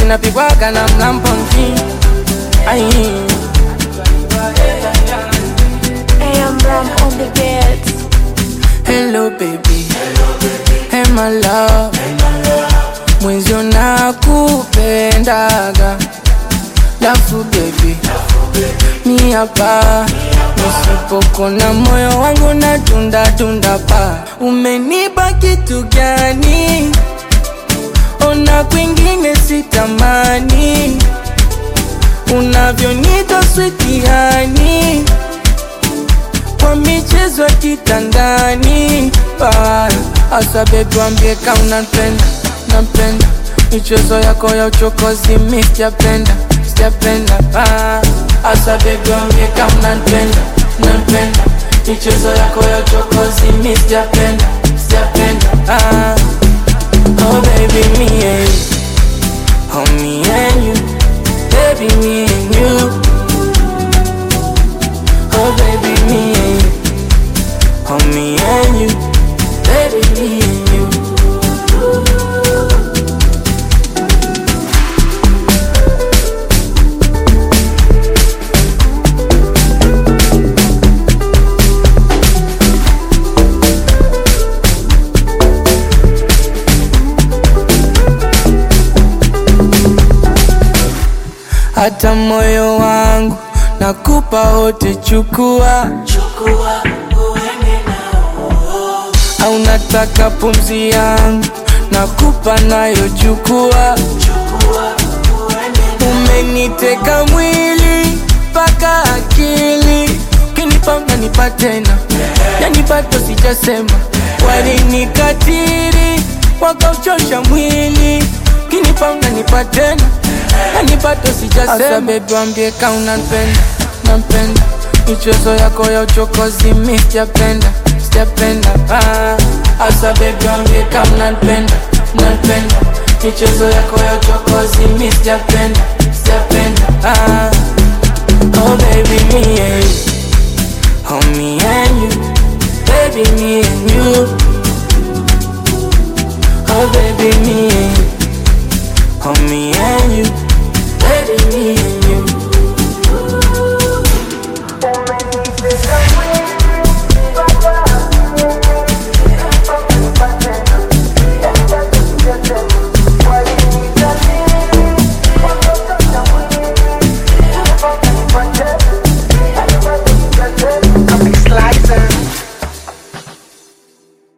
zinapigwaga na mlamponti ai AM Ram on the beats. hello baby hey my love mwenzio nakupendaga lafu baby mi hapa nisipokona moyo wangu na tunda tunda pa umenipa kitu gani ona kwingine sitamani unavyonita switiani kwa michezo ya kitandani Ah, asa bebi wambie ka unapenda napenda michezo yako ya uchokozi mi sijapenda sijapenda Ah, asa bebi wambie ka unapenda napenda michezo yako ya uchokozi mi sijapenda sijapenda Ah, oh baby me and you oh me and you baby me and you Oh baby, me and you. Oh me and you. Baby, me and you. Hata moyo wangu nakupa wote, chukua au nataka pumzi yangu nakupa nayo, chukua. Umeniteka mwili mpaka akili, ukinipa unanipa tena, yani bado sijasema. Walinikatiri wakauchosha mwili, ukinipa unanipa tena, yani bado sijasema. Asa bebi wambie ka unanipenda, nampenda michezo yako ya uchokozi mi sijapenda, sijapenda ah. Asa bebi wambie ka unanipenda, nanipenda michezo yako ya uchokozi mi sijapenda, sijapenda ah. Oh baby me and you, oh me and you